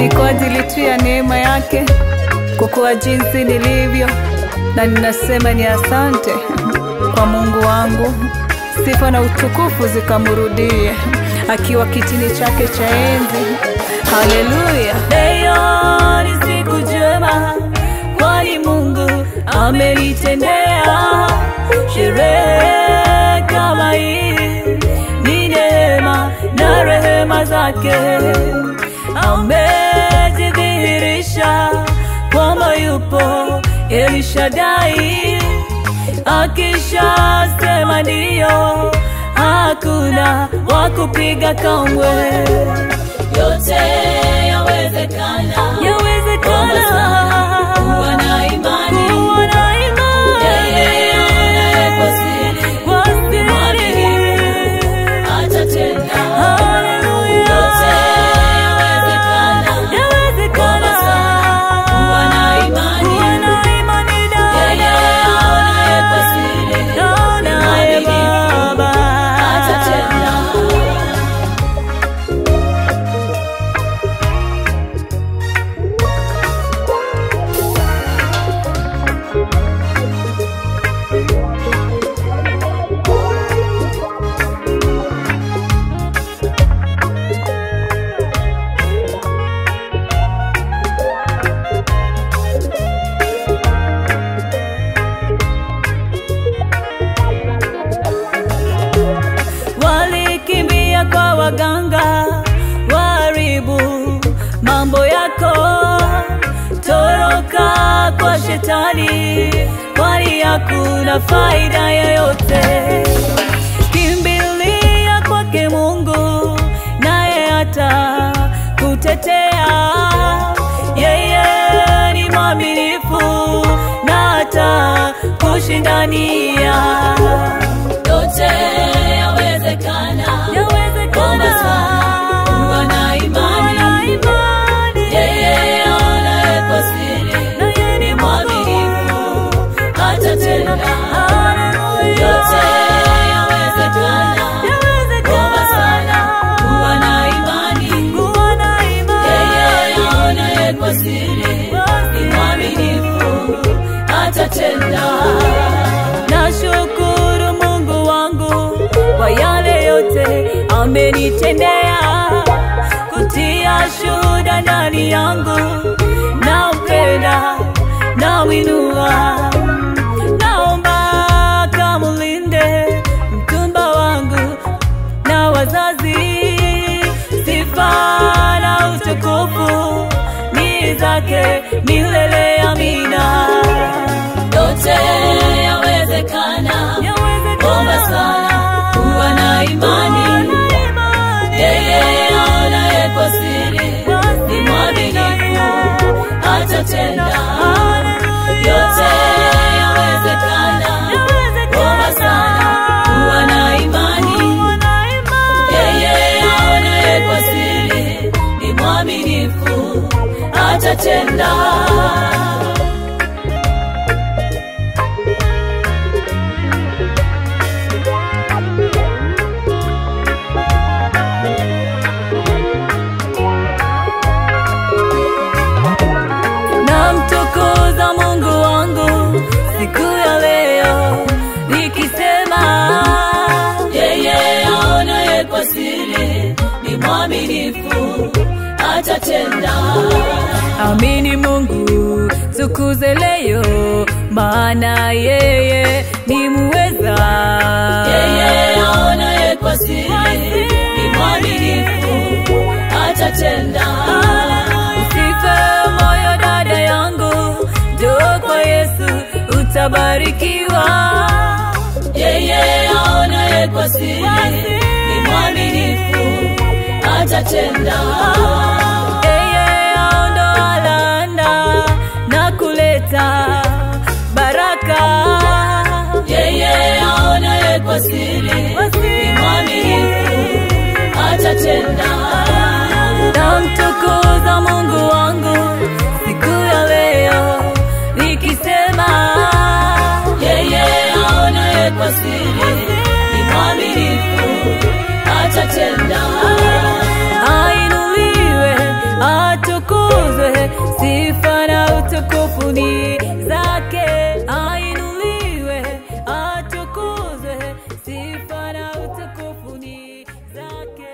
ni kwa ajili tu ya neema yake, kwa kuwa jinsi nilivyo, na ninasema ni asante kwa Mungu wangu. Sifa na utukufu zikamrudie akiwa kitini chake cha enzi. Haleluya! Leo ni siku njema, kwani Mungu amenitendea. Sherehe kama hii ni neema na rehema zake. Amejidhihirisha kwamba yupo Elishadai, akishasema ndiyo, hakuna wa kupiga kamwe. yote yawezekana Yawezekana kuwa na imani kuwa na imani yeye aonaye kwa siri kwa siri. mwaminifu atatenda Haleluya. yote yawezekana Yawezekana kuwa na imani kuwa na imani dada. yeye aonaye kwa siri Naonaye Baba. atatenda walikimbia kwa waganga waharibu mambo yako toroka kwa shetani kwani hakuna faida yoyote kimbilia kwake mungu naye hata kutetea yeye ni mwaminifu na hata kushindania yote yawezekana Yawezekana kuwa na imani yeye aonaye kwa siri Na yeye ni ni mwaminifu atatenda yote yawezekana kuomba sana kuwa na imani yeye aonaye kwa siri ni mwaminifu atatenda Nashukuru Mungu wangu kwa yale yote amenitendea, kutia shuhuda ndani yangu, nampenda, namwinua, naomba kamlinde mtumba wangu na wazazi, sifa na utukufu ni zake milele, amina. yote yawezekana omba sana kuwa na imani yeye aonaye kwa siri ni mwaminifu atatenda yote yawezekana omba sana kuwa na imani yeye aonaye kwa siri ni mwaminifu atatenda namtukuza Mungu wangu siku ya leo nikisema, yeye aonaye kwa siri ni mwaminifu atatenda amini Mungu, tukuze leo, maana yeye ni muweza. yeye aonaye kwa siri ni mwaminifu atatenda Usife moyo dada yangu, njoo kwa Yesu utabarikiwa. yeye aonaye kwa siri ni mwaminifu atatenda Yeye aondoa laana na kuleta baraka. yeye aonaye kwa siri ni mwaminifu atatenda Namtukuza Mungu wangu siku ya leo nikisema, yeye aonaye kwa siri ni mwaminifu atatenda ainuliwe atukuzwe utukufu ni zake, ainuliwe, atukuzwe, sifa na utukufu ni zake.